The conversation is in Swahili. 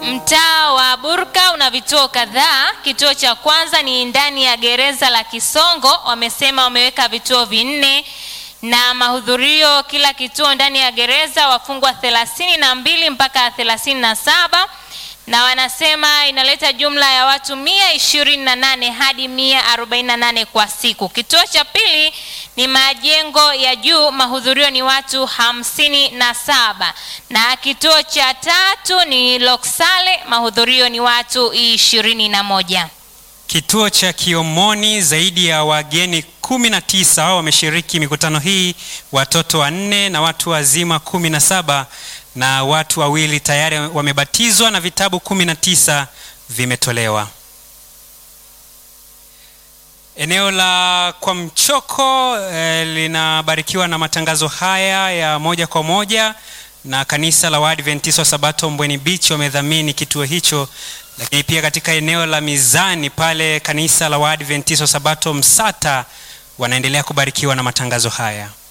Mtaa wa Burka una vituo kadhaa. Kituo cha kwanza ni ndani ya gereza la Kisongo, wamesema wameweka vituo vinne na mahudhurio kila kituo ndani ya gereza wafungwa thelathini na mbili mpaka thelathini na saba na wanasema inaleta jumla ya watu mia ishirini na nane hadi mia arobaini na nane kwa siku. Kituo cha pili ni majengo ya juu, mahudhurio ni watu hamsini na saba na kituo cha tatu ni Loksale, mahudhurio ni watu ishirini na moja. Kituo cha Kiomoni, zaidi ya wageni kumi na tisa wameshiriki mikutano hii, watoto wanne na watu wazima kumi na saba na watu wawili tayari wamebatizwa na vitabu kumi na tisa vimetolewa. Eneo la kwa mchoko eh, linabarikiwa na matangazo haya ya moja kwa moja na kanisa la Waadventista wa Sabato Mbweni Beach wamedhamini kituo hicho, lakini pia katika eneo la Mizani pale kanisa la Waadventista wa Sabato Msata wanaendelea kubarikiwa na matangazo haya.